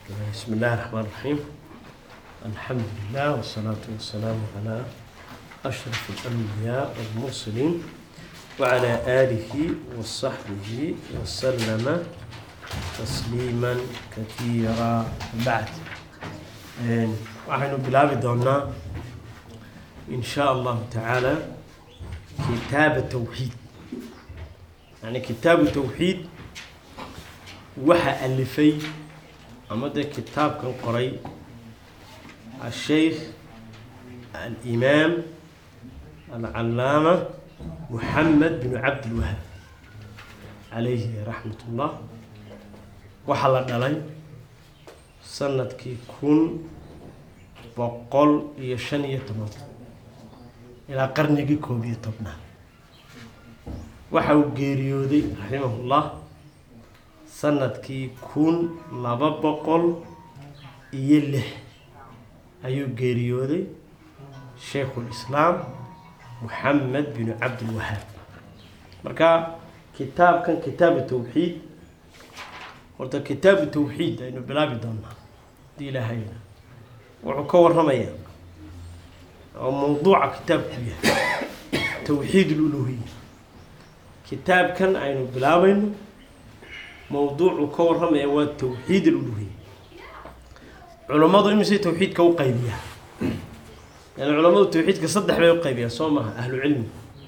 بسم الله الرحمن الرحيم الحمد لله والصلاة والسلام على أشرف الأنبياء والمرسلين وعلى آله وصحبه وسلم تسليما كثيرا بعد Een, waxaynu bilaabi doonaa in sha allahu tacaala kitaaba tawxiid yani kitaabu tawxiid waxa alifay ama dee kitaabkan qoray asheykh alimaam alcalaama muxamed binu cabdilwahaab calayhi raxmat ullah waxaa la dhalay sanadkii kun boqol iyo shan iyo toban ilaa qarnigii koob iyo tobnaad waxa uu geeriyooday raximahullah sanadkii kun laba boqol iyo lix ayuu geeriyooday sheikhulislaam muxamed binu cabdilwahaab marka kitaabkan kitaabu tawxiid horta kitaabu tawxiid aynu bilaabi doonaa hadii ilaahayna wuxuu ka waramayaa oo mawduuca kitaabku yahay tawxiid luluhiya kitaabkan aynu bilaabayno mawduucu ka waramaya waa tawxiid aluluhiya culammadu imise tawxiidka u qaybiyaa yani culamadu tawxiidka saddex bay u qaybiyaa soo maha ahlu cilmi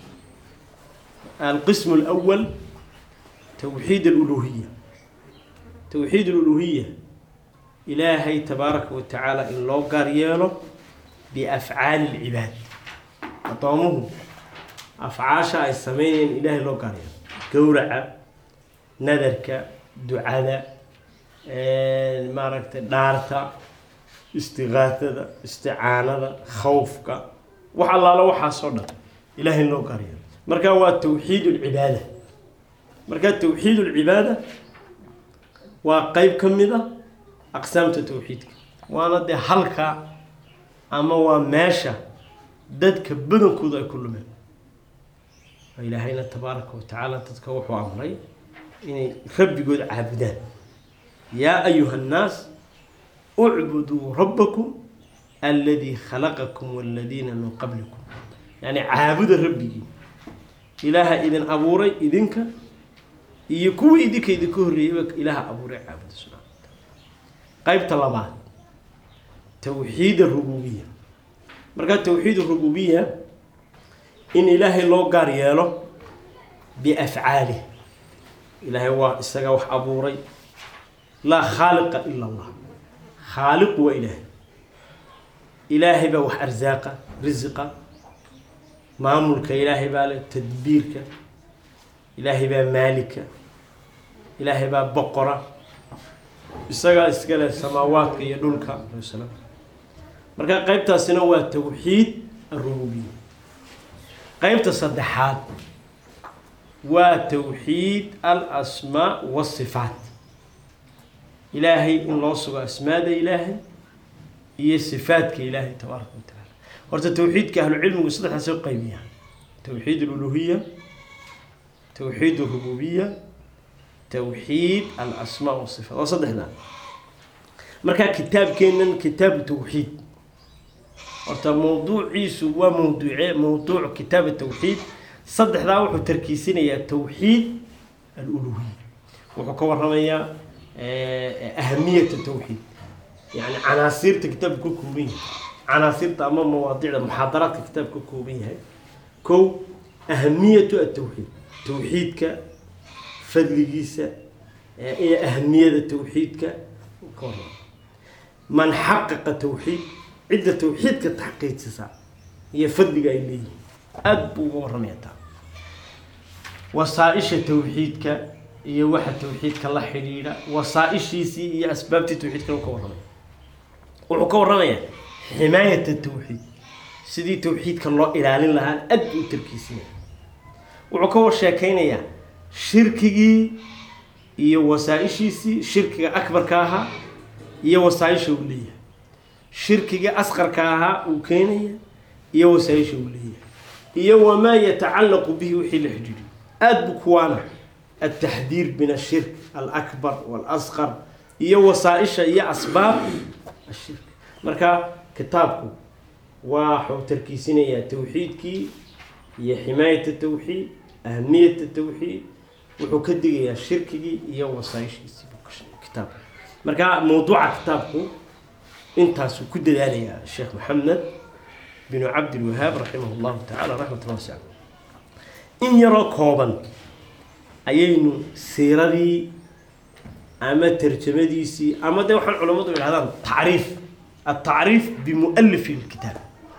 alqismu alawal tawxiid aluluhiya tawxiid aluluhiya ilaahay tabaaraka wa tacaala in loo gaar yeelo biafcaali lcibaad addoomuhu afcaasha ay sameynayeen ilaahay loo gaar yeelo gowraca nadarka ducada maaragtay dhaarta istiqaatada isticaanada khawfka wax allaala waxaasoo dhan ilaahay in loo gaar yeelo marka waa tawxiid lcibaada marka tawxiid lcibaada waa qeyb ka mid a aqsaamta tawxiidka waana dee halka ama waa meesha dadka badankooda ay ku lumeen oo ilaahayna tabaaraka wa tacaala dadka wuxuu amray inay rabbigood caabudaan yaa ayuha annaas ucbuduu rabbakum aladii khalaqakum waladiina min qablikum yani caabuda rabbigii ilaaha idin abuuray idinka iyo kuwii idinka idinka horreeyeyba ilaaha abuuray caabuda subxana qaybta labaad tawxiid arububiya markaa tawxiid arububiya in ilaahay loo gaar yeelo biafcaalih ilaahay waa isaga wax abuuray laa khaaliqa ila allah khaaliqu waa ilaahay ilaahay baa wax arsaaqa risiqa maamulka ilaahay baa le tadbiirka ilaahay baa maalika ilaahay baa boqora isagaa iskale samaawaadka iyo dhulka slam marka qeybtaasina waa tawxiid arububiya qeybta saddexaad waa tawxiid al asmaa wasifaat ilaahay in loo sugo asmaada ilaahay iyo sifaadka ilaahay tabaaraka wa tacaala horta tawxiidka ahlucilmigu saddexdaasay u qeybiyaa tawxiid aluluhiya tawxiid arububiya tawxiid alasmaa wasifaat waa saddexdaa markaa kitaabkeenan kitaabu tawxiid horta mawduuciisu waa mawduuce mawduuc kitaab tawxiid saddexdaa wuxuu tarkiisinayaa tawxiid aluluhiya wuxuu ka waramayaa ahamiyata tawxiid yani canaasiirta kitaabka ka kooban yahay canaasiirta ama mawaadicda muxaadaraadka kitaabka ka kooban yahay kow ahamiyatu atawxiid tawxiidka fadligiisa iyo ahamiyada tawxiidka ka warama man xaqaqa tawxiid cidda tawxiidka taxqiijisa iyo fadliga ay leeyihiin aada buu uga warramaya taa wasaa-isha tawxiidka iyo waxa tawxiidka la xidhiidha wasaa-ishiisii iyo asbaabtii tawxiidkana u ka warramaya wuxuu ka warramayaa ximaayata tawxiid sidii tawxiidka loo ilaalin lahaa aad buu u tarkiisinaya wuxuu ka war sheekeynayaa shirkigii iyo wasaa-ishiisii shirkiga akbarka ahaa iyo wasaa-isha uu leeyahay shirkigii asqarka ahaa uu keenaya iyo wasaa-isha uu leeyahay iyo wamaa yatacallaqu bihi wixii la xidhiidhiyo aada buu kuwaana التحذير من الشرك الأكبر والأصغر iyo wasaaisha iyo asbaab ashirk marka kitaabku waxuu tarkiisinayaa tawxiidkii iyo ximaayata tawxiid ahamiyata tawxiid wuxuu ka digayaa shirkigii iyo wasaaishiisii buu ka sheegay kitaabka marka mawduuca kitaabku intaasuu ku dadaalayaa sheekh maxamed binu cabdilwahaab raximah llahu tacala raxmat wasica in yaroo kooban ayaynu siiradii ama tarjamadiisii ama de waxaan culammadu idhahdaan tacriif altacriif bimualifi lkitaab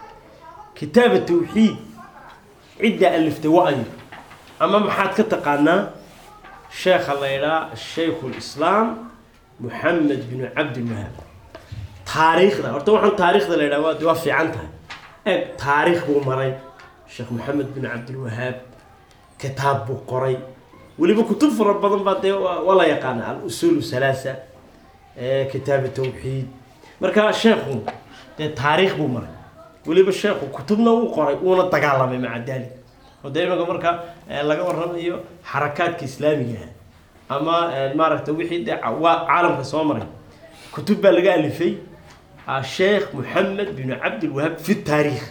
kitaaba tawxiid ciddaa aliftay wa-ayo ama maxaad ka taqaanaa sheekha la ydhaa shaykhu lislaam moxamed binu cabdilwahaab taariikhda horta waxaan taariikhda la ydhaha waa waa fiican tahay eeg taariikh buu maray sheekh moxamed bin cabdilwahaab kitaab buu qoray weliba kutub fara badan baa dee waa la yaqaana al-usuulu halaasa kitaabu tawxiid marka sheekhu dee taariikh buu maray weliba sheekhu kutubna uu qoray uuna dagaalamay maca daalik oo dee imanka marka laga warramayo xarakaadka islaamiga ah ama maaragta wixii dee waa caalamka soo maray kutub baa laga alifay sheekh moxamed binu cabdilwahaab fi taariikh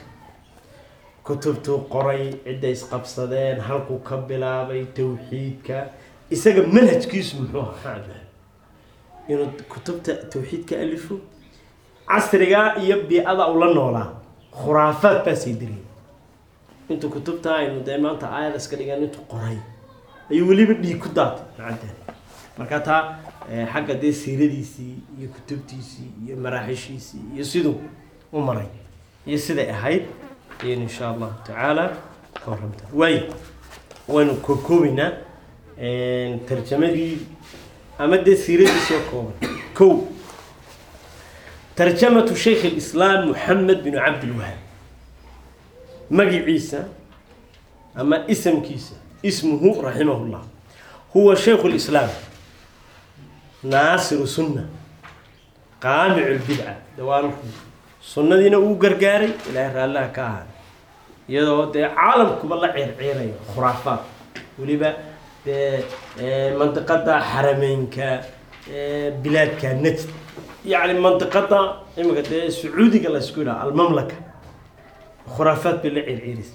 kutubtuu qoray cidday isqabsadeen halkuu ka bilaabay tawxiidka isaga manhajkiisu muxuu ahaa inuu kutubta tawxiidka alifo casrigaa iyo bii-ada ula noolaa khuraafaad baasay diriyay intuu kutubta aynu dee maanta aayad iska dhigan intuu qoray ayuu weliba dhiig ku daatay macadani marka taa xagga dee siiradiisii iyo kutubtiisii iyo maraaxishiisii iyo siduu u maray iyo siday ahayd ayaynu insha allahu tacaala ka warramta waay waynu kookoobeynaa tarjamadii ama dee siiradiisii oo kooban kow tarjamatu shaykh alislaam moxamed binu cabdilwahaab magiciisa ama isamkiisa ismuhu raximah llah huwa shaykhu lislaam naasiru sunna qaamicu lbidca dawaalku sunnadiina uu gargaaray ilaahay raallaha ka ahaa iyadoo dee caalamkuba la ceerceerayo khuraafaad weliba dee mandiqada xarameynka bilaadka najd yacni mandiqada imika dee sacuudiga laysku yidhaha almamlaka khuraafaad bay la ceerceeraysa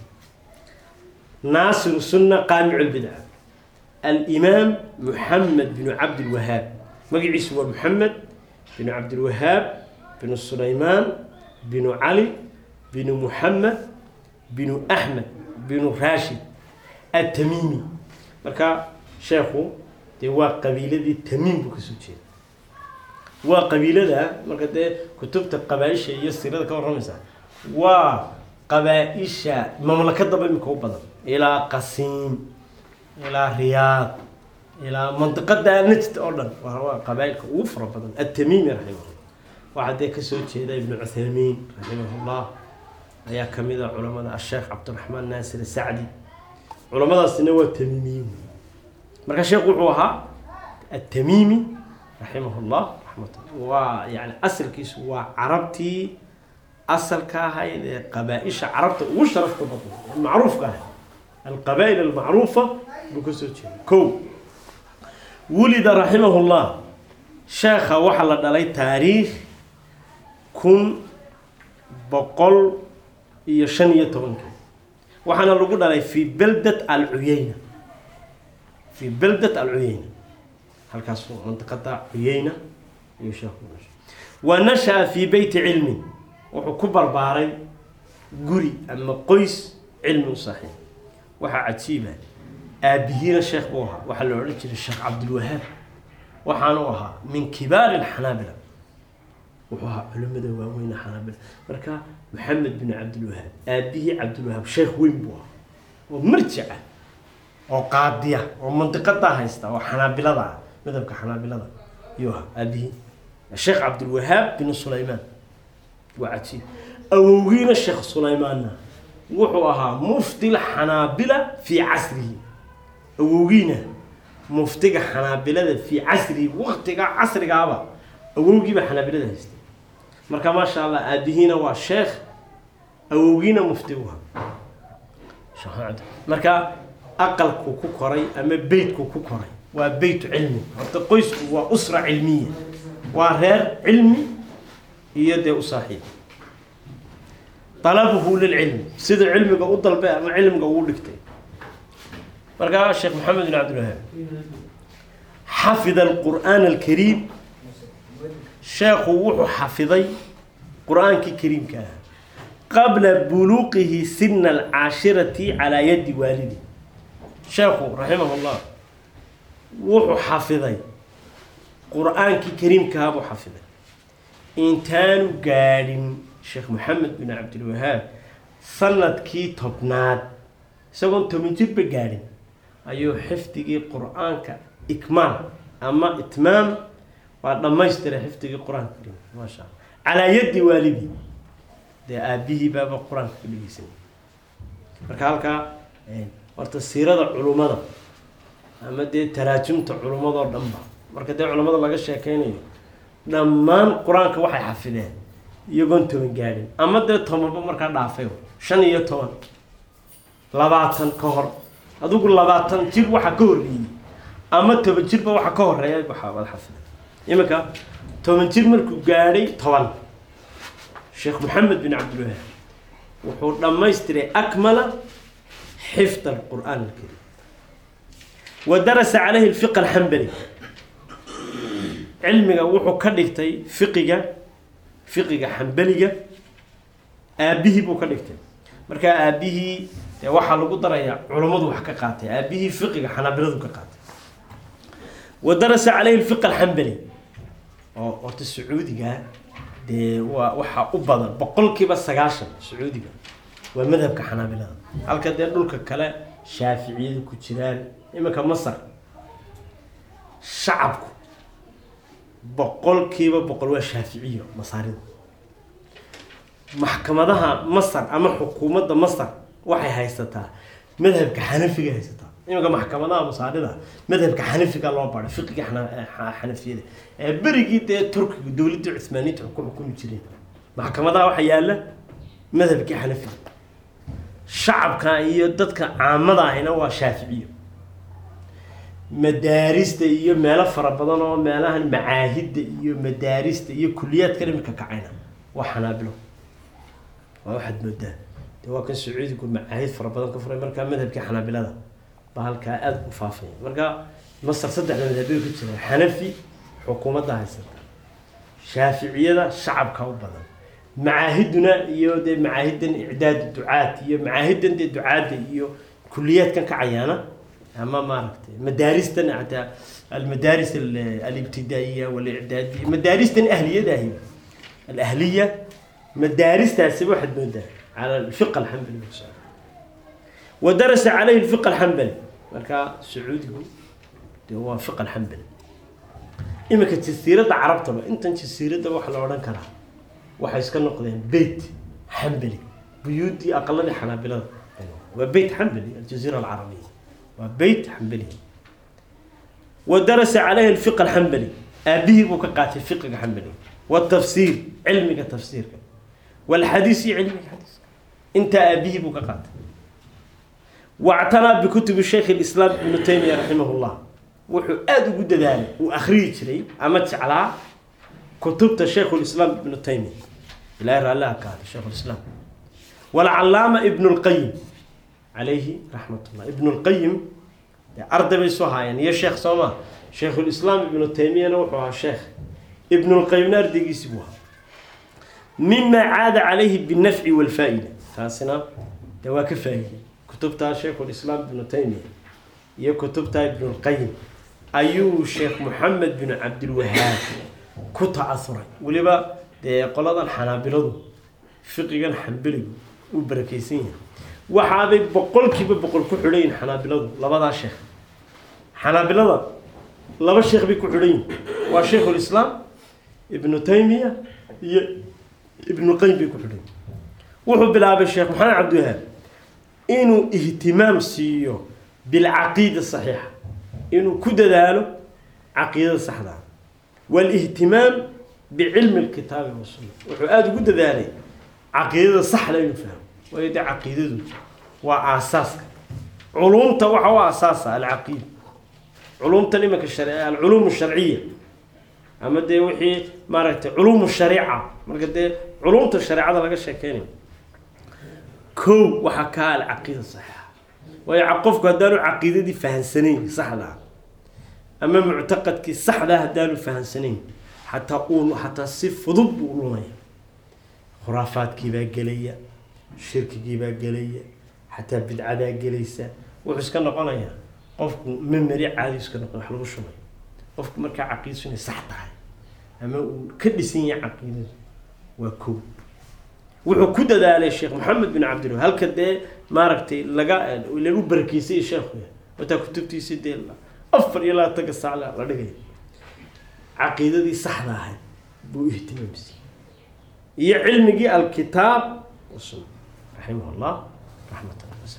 naasiru sunna qaamicu lbidca alimaam moxamed binu cabdilwahaab magaciisu waa moxamed binu cabdilwahaab binu sulaymaan binu cali binu muxamed binu axmed binu rashid atamiimi marka sheekhu dee waa qabiiladii tamiim buu kasoo jeeda waa qabiilada marka dee kutubta qabaa-isha iyo sirada ka warramaysa waa qabaa-isha mamlakadaba imika u badan ilaa qasiim ilaa riyaad ilaa mandiqada najd oo dhan waa qabaa-ilka ugu fara badan atamiimi raximahullah waxaa dee kasoo jeeda ibnu cuthaymiin raximahullah ayaa kamid a culamada asheekh cabdiraxmaan naasir sacdi culamadaasina waa tamiimiyiin marka sheekh wuxuu ahaa atamiimi raximahullah raxmat waa yani asalkiisu waa carabtii asalka ahayd ee qabaa-isha carabta ugu sharafta badan ee macruufka ahayd alqabaa-il almacruufa buu kasoo jeeda ko wulida raximahullah sheekha waxaa la dhalay taariikh kun boqol iyo shan iyo tobankii waxaana lagu dhalay fi beldat alcuyeyna fi beldat alcuyeyna halkaas mandiqada cuyeyna ayuu sheekhu dhashay wa nasha-a fii beyti cilmin wuxuu ku barbaaray guri ama qoys cilmi u saaxiib waxaa cajiiba aabihiina sheekh buu ahaa waxaa la odhan jiray sheekh cabdilwahaab waxaanu ahaa min kibaari alxanaabila wuxuu ahaa culimada waaweyne xanaabila marka maxamed bin cabdilwahaab aabihii cabdilwahaab sheekh weyn buu ahaa oo marjica oo qaadiya oo mandiqadaa haysta oo xanaabilada ah madhabka xanaabilada ayuu ahaa aabihii sheekh cabdilwahaab bin sulaymaan waa cajiib awowgiina sheekh sulaymaanna wuxuu ahaa mufti lxanaabila fii casrihi awowgiina muftiga xanaabilada fii casrihi waktiga casrigaaba awowgiiba xanaabilada haystay marka maasha allah aabihiina waa sheekh awowgiina mufti u ahaa marka aqalku ku koray ama beytku ku koray waa beytu cilmi horta qoysku waa usra cilmiya waa reer cilmi iyo dee u saaxiib talabuhu lilcilmi sida cilmiga u dalbay ama cilmiga ugu dhigtay markaa sheekh maxamed bin cabdilwahaab xafida alqur'aan alkariim sheekhu wuxuu xafiday qur-aankii kariimka ah qabla buluuqihi sina alcaashirati calaa yadi waalidi sheekhu raximah llah wuxuu xafiday qur-aankii kariimkaha buu xafiday intaanu gaadhin sheekh maxamed bin cabdilwahaab sanadkii tobnaad isagoon toban jirba gaadhin ayuu xifdigii qur-aanka ikmaal ama itmaam waa dhammaystiray xifdigii qur-aanka kariimka maasha alla calaa yaddi waalidi dee aabihii baaba qur-aanka ka dhegeysanay marka halkaa horta siirada culummada ama dee taraajumta culummadoo dhanba marka dee culummada laga sheekeynayo dhammaan qur-aanka waxay xafideen iyagoon toban gaadhin ama dee tobanba markaa dhaafay shan iyo toban labaatan ka hor adigu labaatan jir waxa ka horreeyey ama toban jirba waxa ka horeeya waxaa wada xafida iminka toban jir markuu gaadhay toban sheekh maxamed bin cabdilwahaab wuxuu dhammaystiray akmala xifd alqur'aan alkariim wa darasa calayhi alfiq alxambali cilmiga wuxuu ka dhigtay fiqiga fiqiga xambaliga aabihii buu ka dhigtay markaa aabihii dee waxaa lagu darayaa culummadu wax ka qaatay aabihii fiqiga xanaabiladu ka qaatay wa darasa calayhi alfiq alxambali oo horta sacuudiga dee waa waxaa u badan boqolkiiba sagaashan sacuudiga waa madhabka xanaabilada halka dee dhulka kale shaaficiyadu ku jiraan iminka masar shacabku boqolkiiba boqol waa shaaficiyo masaarida maxkamadaha masar ama xukuumadda masar waxay haysataa madhabka xanafiga haysataa iminka maxkamadaha masaarida madhabka xanafiga loo baray fiqiga xanafiyada ee berigii dee turkiga dowladda cuhmaaniyiinta ku xukumi jireen maxkamadaha waxaa yaala madhabkii xanafiga shacabka iyo dadka caamada ahina waa shaaficiyo madaarista iyo meelo fara badan oo meelahan macaahidda iyo madaarista iyo kuliyaadka imika kacayna waa xanaabilo waa waxaad moodaa de waa kan sacuudigu macaahid fara badan ka furay markaa madhabkii xanaabilada baa halkaa aada u faafaya marka masar saddexda madhabyo ka jira xanafi xukuumadda haysata shaaficiyada shacabka u badan macaahiduna iyo dee macaahidan icdaad ducaad iyo macaahidan dee ducaadda iyo kuliyaadkan kacayaana ama maaragtay madaaristan hataa almadaaris alibtidaa'iya walicdaadiya madaaristan ahliyada ahi alahliya madaaristaasi waxaad moodaa cala alfiq alxambali wa darasa calayhi alfiq alxambali markaa sacuudigu dee waa fiq alxambali iminka jasiiradda carabtaba intan jasiiradda waxa la odhan karaa waxay iska noqdeen beyt xambali buyuuddii aqaladii xanaabilada waa beyt xambali aljaziira alcarabiya waa beyt xambali wa darasa calayhi alfiq alxambali aabihii buu ka qaatay fiqiga xambali watafsiir cilmiga tafsiirka walxadiis iyo cilmiga xadiiska intaa aabihii buu ka qaatay wactanaa bikutubi shaykh lislaam ibnu taymiya raximah llah wuxuu aada ugu dadaalay uu akhriyi jiray ama jeclaa kutubta shaykhu lislaam ibnu taymiya ilahi raalliha ka haday shaykhu lislaam walcalaama ibnu lqayim calayhi raxmat ullah ibnu lqayim arday bay soo haayeen iyo sheekh sooma shaykhulislaam ibnu taymiyana wuxuu ahaa sheekh ibnulqayimna ardaygiisi buu ahaa mima caada calayhi binafci walfaa-ida taasina de waa ka faa-iiday kutubtaa shaykhulislaam ibnu taymiya iyo kutubtaa ibnulqayim ayuu sheekh moxamed bin cabdilwahaab ku ta-asuray weliba dee qoladan xanaabiladu fiqigan xambeligu uu barakeysan yahay waxaabay boqolkiiba boqol ku xidhan yihin xanaabiladu labadaa sheekh xanaabilada laba sheekh bay ku xidhan yihin waa shaykhulislaam ibnu taymiya iyo ibnuqayim bay ku xidhan yihin wuxuu bilaabay sheekh maxamed cabdiwahaab inuu ihtimaam siiyo bilcaqiida saxiixa inuu ku dadaalo caqiidada saxdaa walihtimaam bicilmi lkitaabi wasunna wuxuu aada ugu dadaalay caqiidada saxda inuu fahmo waayo dee caqiidadu waa aasaaska culumta waxa u aasaasa alcaqiida culumtan imanka shar alculuum sharciya ama dee wixii maaragtay culuumu shariica marka dee culumta shareecada laga sheekeynayo kow waxaa kaa alcaqiida saxiixa waayo qofku haddaanu caqiidadii fahansanayn saxda ah ama muctaqadkii saxdaa haddaanu fahansanayn xataa uu xataa si fudud buu u lumaya khuraafaadkiibaa gelaya shirkigiibaa gelaya xataa bidcadaa gelaysa wuxuu iska noqonayaa qofku memeri caadi iska noqon wax lagu shubay qofku markaa caqiidsu inay sax tahay ama uu ka dhisan yahay caqiidada waa kow wuxuu ku dadaalay sheekh maxamed bin cabdillah halka dee maaragtay laga lagu barakeysay sheekhu wataa kutubtiisi dee afar iyo labaatanka saac la dhigay caqiidadii saxda ahayd buu ihtimaamsiiyey iyo cilmigii alkitaab wasunna raximah llah raxmatan wasa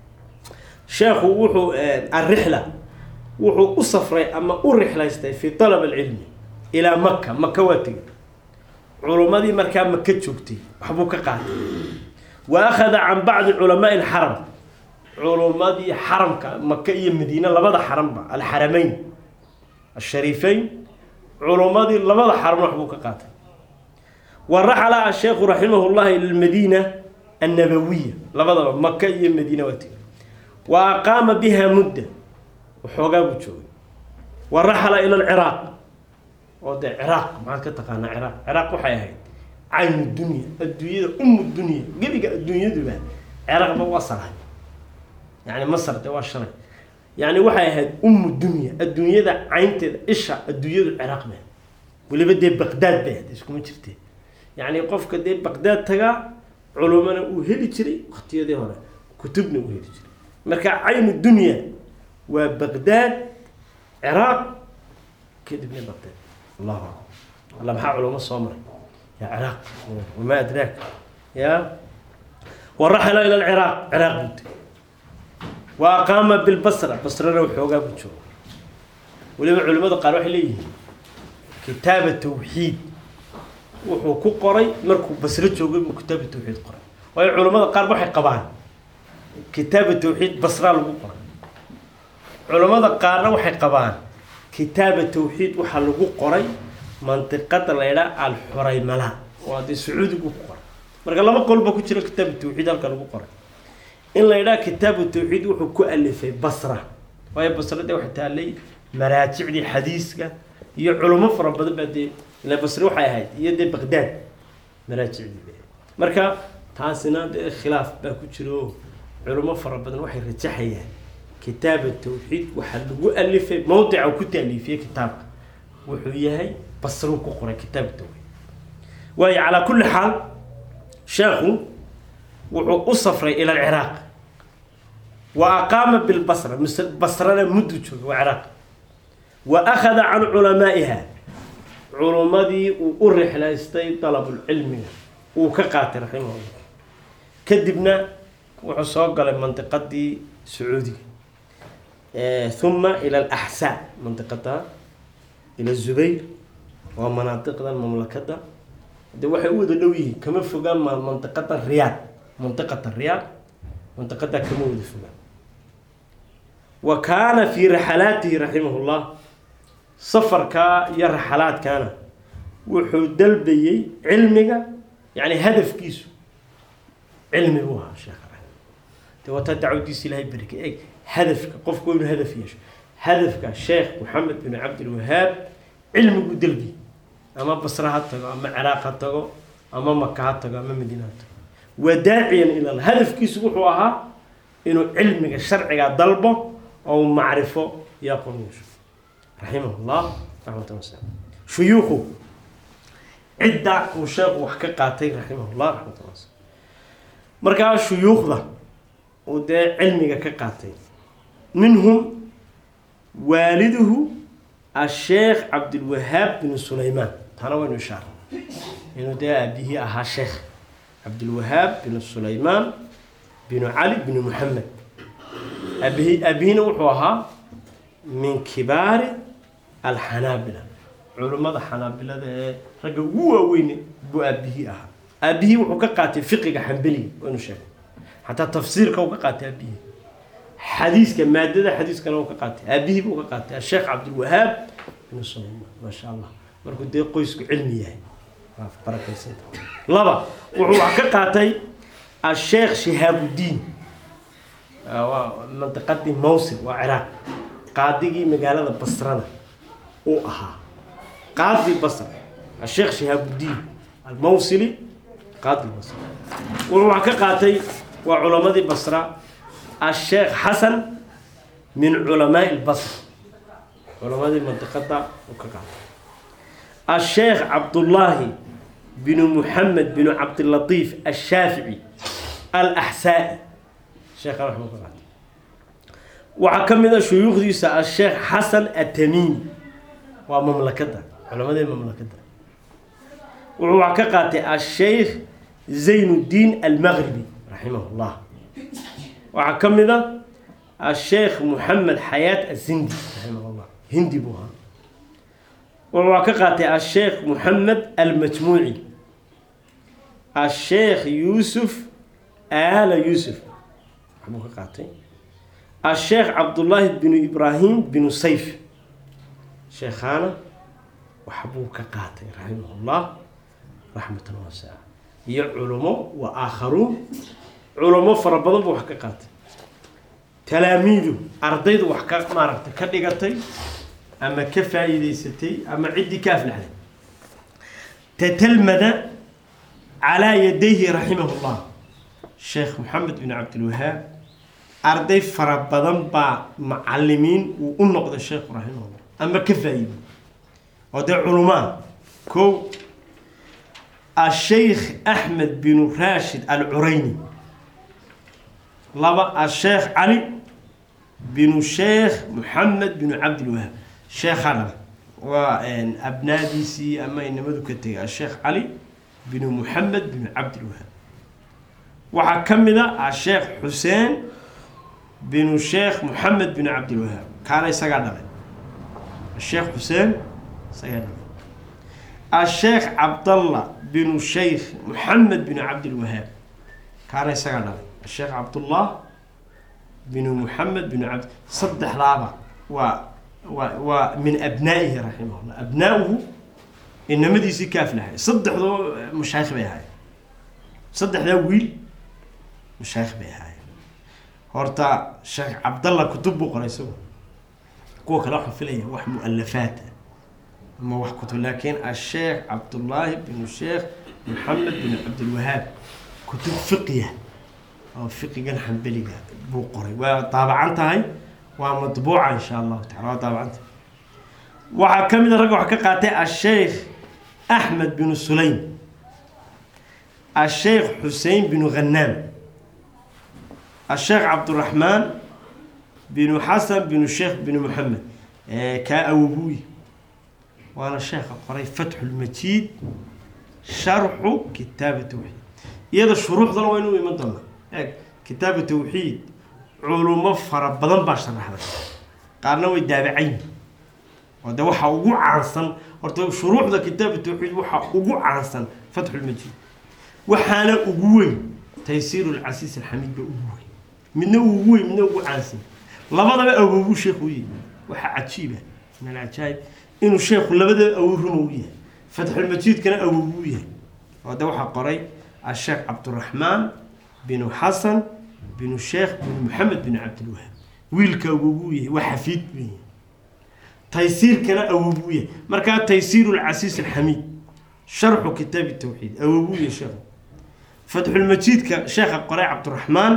sheekhu wuxuu alrixla wuxuu u safray ama u rixlaystay fi talab alcilmi ilaa maka maka waa tegay culummadii markaa maka joogtay waxbuu ka qaatay wa akhada can bacdi culamaai alxaram culummadii xaramka maka iyo madiine labada xaranba alxarameyn ashariifeyn culummadii labada xaram waxbuu ka qaatay wa raxala asheekhu raximah llahi ila lmadiina annabawiya labadaba maka iyo madiine waa tegay wa aqaama biha mudda waxoogaa buu joogay wa raxala ila alciraaq oo dee ciraaq maxaad ka taqaanaa ciraaq ciraaq waxay ahayd caynu dunya adduunyada umu dunya gebiga adduunyaduba ciraaqba waa salahay yani masar dee waa shalay yani waxay ahayd umu dunya adduunyada caynteeda isha adduunyadu ciraaq ba weliba dee baqdaad bay ahayd iskuma jirtee yani qofka dee baqdaad tagaa culumana uu heli jiray waktiyadii hore kutubna uu heli jiray marka caynu dunya waa baqdaad ciraaq kadibna baqdaad allahu akbar alla maxaa culamo soo maray ya ciraaq wamaa adraak ya waraxala ila alciraaq ciraaq buu tegay wa aqaama bilbasra basrana waxoogaa buu jooga weliba culimmada qaar waxay leeyihiin kitaaba tawxiid wuxuu ku qoray markuu basro joogay buu kitaaba tawxiid qoray waayo culimmada qaar waxay qabaan kitaaba tawxiid basraa lagu qoray culimmada qaarna waxay qabaan kitaaba tawxiid waxaa lagu qoray mantiqada la ydhaa alxuraymala oo haddii sacuudigu ku qoray marka laba qolba ku jira kitaabu tawxiid halka lagu qoray in la ydhaha kitaabu tawxiid wuxuu ku alifay basra waayo basra dee waxay taallay maraajicdii xadiiska iyo culummo fara badan baa dee ila basre waxay ahayd iyo dee baqdaad maraajicdii ba marka taasina dee khilaaf baa ku jira oo culummo fara badan waxay rajaxayaan kitaaba tawxiid waxaa lagu alifay mawdica ku taaliifiyey kitaabka wuxuu yahay basruu ku qoray kitaaba tawxiid waayo calaa kulli xaal sheekhu wuxuu u safray ila alciraaq wa aqaama bilbasra mise basrana muddu jooga waa ciraaq wa akhada can culamaa'iha culummadii uu u rixlaystay dalabulcilmiga uu ka qaatay raximahullah kadibna wuxuu soo galay mandiqadii sacuudiga uma ila alaxsaa mandiqada ila zubayr waa manaadiqdan mamlakada de waxay u wada dhow yihiin kama fogaan ma mandiqada riyaad mandiqata riyaad mandiqadaa kama wada fogaan wa kaana fii raxalaatihi raximah llah safarkaa iyo raxalaadkaana wuxuu dalbayey cilmiga yani hadafkiisu cilmi buu ahaa sheekha de wataa dacwadiisa ilahay berke eg hadafka qofku inuu hadaf yeesho hadafka sheekh maxamed bin cabdilwahaab cilmiguu dalbi ama basre ha tago ama ciraaq ha tago ama maka ha tago ama madiina ha tago waa daaciyan ilal hadafkiisu wuxuu ahaa inuu cilmiga sharciga dalbo oo macrifo iyo aqoon yeesho raximah llah raxmatan wasala shuyuukhu cidda uu sheekhu wax ka qaatay raximah llah raxmatan wasala markaa shuyuukhda uu dee cilmiga ka qaatay minhum waaliduhu asheekh cabdilwahaab bin sulaymaan taana waynu ishaara inuu dee aabihii ahaa sheekh cabdilwahaab bin sulaymaan binu cali binu muxamed aabihi aabihiina wuxuu ahaa min kibaari alxanaabila culimmada xanaabilada ee ragga ugu waaweyne buu aabihii ahaa aabihii wuxuu ka qaatay fiqiga xambeliga waynu sheegay xataa tafsiirka uu ka qaatay aabihii xadiiska maadada xadiiskana uu ka qaatay aabihii buu ka qaatay asheekh cabdilwahaab bin sulaymaan maasha allah markuu dee qoysku cilmi yahay waa barakaysanta laba wuxuu wax ka qaatay asheekh shihaabudiin waa mandiqadii mawsil waa ciraaq qaadigii magaalada basrada uu ahaa qaadi basr asheekh shihaabudiin almawsili qaadi basra wuxuu wax ka qaatay waa culamadii basra asheekh xasan min culamaai lbasr culamadii mandiqada uu ka qaatay asheekh cabdullaahi binu muxamed binu cabdilatiif ashaafici alaxsaa'i sheekhan waxbuu ka qaatay waxaa ka mid a shuyuukhdiisa asheekh xasan atamiimi waa mamlakadda culamadii mamlakadda wuxuu wax ka qaatay asheykh zaynuddiin almaqribi raximah llah waxaa ka mid a asheekh moxamed xayaat azindi raximah llah hindi buu ahaa wuxuu wax ka qaatay asheekh moxamed almajmuuci asheekh yuusuf aala yuusuf waxbuu ka qaatay asheekh cabdullaahi binu ibraahim binu sayf sheekhaana waxbuu ka qaatay raximahullah raxmatan waasica iyo culumo wa aakharuun culumo fara badan buu wax ka qaatay talaamiidu ardaydu wax ka maaragtay ka dhigatay ama ka faa'iideysatay ama ciddii ka aflaxday tatalmada calaa yadayhi raximahullah sheekh moxamed bin cabdilwahaab arday fara badan baa macalimiin uu u noqday sheekhu raximahullah ama ka faa'iiday oo dee culumaa kow asheykh axmed binu raashid alcurayni laba asheekh cali binu sheekh moxamed binu cabdilwahaab sheekhaa dhala waa abnaadiisii ama inamadu ka tegay asheekh cali binu moxamed binu cabdilwahaab waxaa ka mid a asheekh xuseen binu sheekh moxamed binu cabdilwahaab kaana isagaa dhalay asheekh xuseen isagaa dhalay asheekh cabdalla binu sheykh moxamed binu cabdilwahaab kaana isagaa dhalay asheekh cabdullah binu moxamed binu cabd saddexdaaba waa waa waa min abnaa'ihi raximahullah abnaa'uhu inamadiisii ka aflahay saddexdoo mashaayikh bay ahaayeen saddexdaa wiil mashaayikh bay ahaayeen horta sheekh cabdalla kutub buu qoray isagu kuwa kale waxaan filaya wax mu-alafaat ah ama wax kutub laakiin asheekh cabdullaahi binu sheekh moxamed binu cabdilwahaab kutub fiqiya oo fiqigan xambeliga buu qoray waa daabacan tahay waa madbuuca insha allahu tacala waa daabacanta waxaa ka mid a ragga wax ka qaatay asheykh axmed binu sulaym asheykh xusein binu khanaam asheekh cabduraxmaan binu xasan binu sheekh binu moxamed kaa awobuuy waana sheekha qoray fatxulmajiid sharxu kitaaba tawxiid iyada shuruuxdana waa inuu iman doonaa eeg kitaaba tawxiid culumo fara badan baa sharaxday qaarna way daabacayn oo de waxaa ugu caansan horta shuruuxda kitaaba tawxiid waxaa ugu caansan fatxulmajiid waxaana ugu weyn taysiir lcasiis alxamiid ba ugu weyn midna ugu weyn midna ugu caansan labadaba awoobu sheekhu u yihi waxaa cajiiba min alcajaayib inuu sheekhu labadaba awow ruma u yahay fatxulmajiidkana awoobu u yahay oo de waxaa qoray asheekh cabduraxmaan binu xasan binu sheekh binu moxamed binu cabdilwahaab wiilka awoobu u yahay waa xafiid buu yahay taysiirkana awoobu u yahay markaa taysiir lcasiis alxamiid sharxu kitaabi tawxiid awoobu u yahay sheekhu fatxulmajiidka sheekha qoray cabdiraxmaan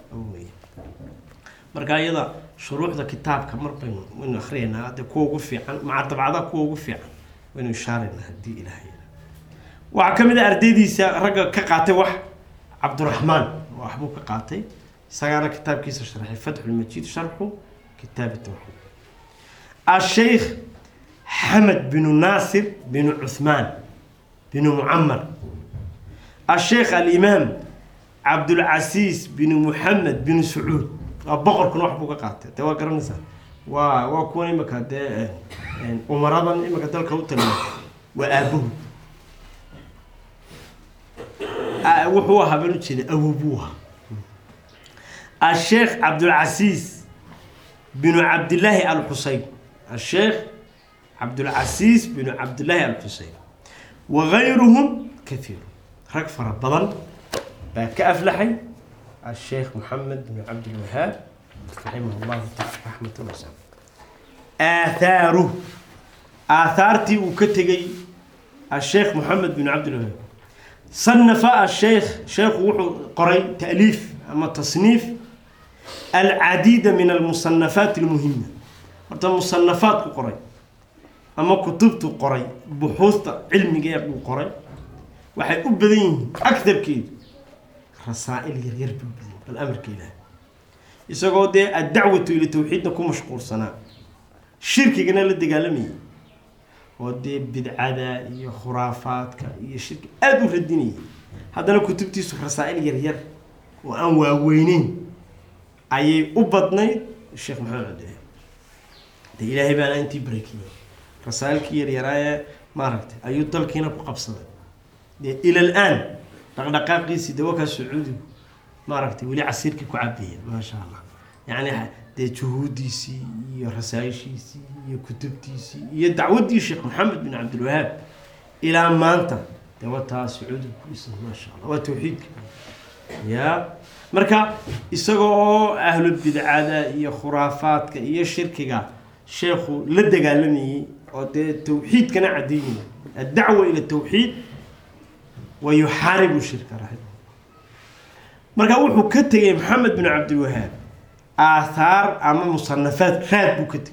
markaa iyada shuruuxda kitaabka mar baynu waynu akriyaynaa hadde kuwa ugu fiican maca dabcada kuwa ugu fiican waynu ishaaraynaa haddii ilahay waxaa ka mid a ardaydiisa ragga ka qaatay wax cabdiraxmaan waxbuu ka qaatay isagaana kitaabkiisa sharxay fatxulmajiid sharxu kitaabi tawxiid asheykh xamed binu naasir binu cuhmaan binu mucamar asheekh alimaam cabdulcasiis binu muxamed binu sacuud waa boqorkuna wax buu ka qaatay dee waa garanaysaa waa waa kuwan imika dee umaradan imika dalka u taliya waa aabahu wuxuu ahaa baan ujeeda awobuu ahaa asheekh cabdulcasiis binu cabdillaahi alxuseyn asheekh cabdulcasiis binu cabdillaahi alxusein wagayruhum kaiiru rag fara badan baa ka aflaxay asheekh moxamed binu cabdilwahaab raximah llahu taala raxmatan wasa aahaaruh aathaartii uu ka tegey asheekh moxamed binu cabdilwahaab sanafa asheekh sheekhu wuxuu qoray taaliif ama tasniif alcadiida min almusanafaat almuhima horta musanafaad ku qoray ama kutubtu qoray buxuusta cilmiga ee uu qoray waxay u badan yihiin agtarkeedu rasaa'il yaryar buu badan bal amarka ilaah isagoo dee addacwatu ila tawxiidna ku mashquulsanaa shirkigana la dagaalamayay oo dee bidcada iyo khuraafaadka iyo shirki aada u radinayay haddana kutubtiisu rasaa'il yaryar oo aan waaweyneyn ayay u badnayd sheekh maxamed cabdilahi de ilaahay baana intii barakiyey rasaa'ilkii yaryaraaye maaragtay ayuu dalkiina ku qabsaday dee ila al-aan dhaqdhaqaaqiisii dawakaa sacuudigu maaragtay weli casiirkii ku cabeeya maasha allah yacni dee juhuudiisii iyo rasaa'ishiisii iyo kutubtiisii iyo dacwaddii sheekh maxamed bin cabdilwahaab ilaa maanta dee wataa sacuudigu ku dhisan maasha allah waa tawxiidka ya marka isaga oo ahlu bidcada iyo khuraafaadka iyo shirkiga sheekhu la dagaalamayey oo dee tawxiidkana caddeynaya addacwa ila tawxiid wa yuxaaribu shirka raximah marka wuxuu ka tegay maxamed bin cabdilwahaab aathaar ama musanafaad raad buu ka tegay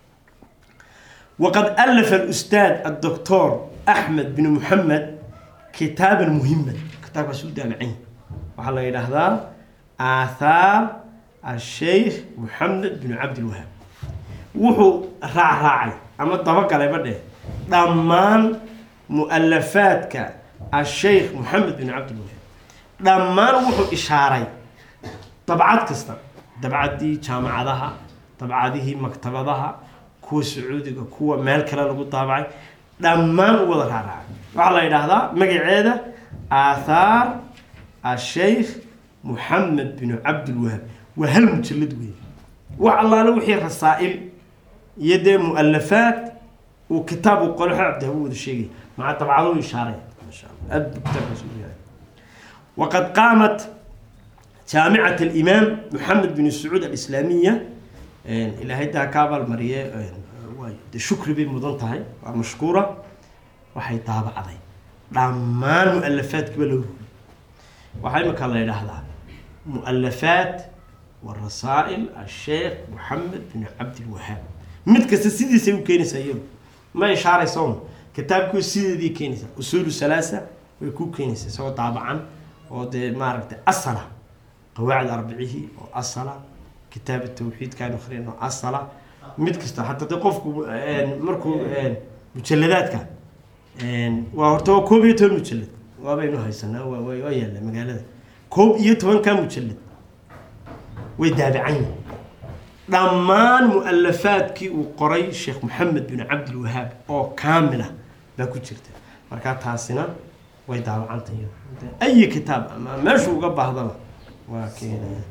waqad alafa alustaad addoctor axmed bin muxamed kitaaban muhiman kitaabkaas u daabacanya waxaa la yidhaahdaa aathaar asheykh moxamed bin cabdilwahaab wuxuu raacraacay ama dabagalayba dheh dhammaan mu-alafaadka asheykh moxamed bin cabdilwahaab dhammaan wuxuu ishaaray dabcad kasta dabcaddii jaamacadaha dabcadihii maktabadaha kuwa sacuudiga kuwa meel kale lagu daabacay dhammaan u wada raacraacay waxaa la yidhaahdaa magaceeda aathaar asheykh moxamed bin cabdilwahaab waa hal mujalad weeye wax allaale wixii rasaa'il iyo dee mu-alafaad uu kitaab uu qolo cabdi u wada sheegay maca dabcado ishaaray masha allah aad buu kitaabkaas u yahay waqad qaamat jaamicat alimaam moxamed bin sacuud alislaamiya ilaahay daa ka abaalmariye waay de shukri bay mudan tahay waa mashkuura waxay daabacday dhammaan mu-alafaadkiiba loo rogay waxaa imika la yidhaahdaa mu-alafaat warasaa'il asheekh moxamed bin cabdilwahaab mid kasta sidiisay u keenaysaa iyadu ma ishaaraysa kitaabkii sideedii keenaysaa usuulu salaasa way ku keenaysaa isagoo daabacan oo dee maaragtay asala qawaacid arbicihii oo asala kitaab tawxiidkaan akrin oo asala mid kasta hataa de qofku markuu mujaladaadka waa horta waa koob iyo toban mujalad waabaynu haysanaa waa waa yaalla magaalada koob iyo tobankaa mujalad way daabacan yihin dhammaan mu-alafaadkii uu qoray sheekh moxamed bin cabdilwahaab oo kaamila baa ku jirta markaa taasina way daawacantay ayi kitaab ama meeshuu uga baahdaba waa keenaya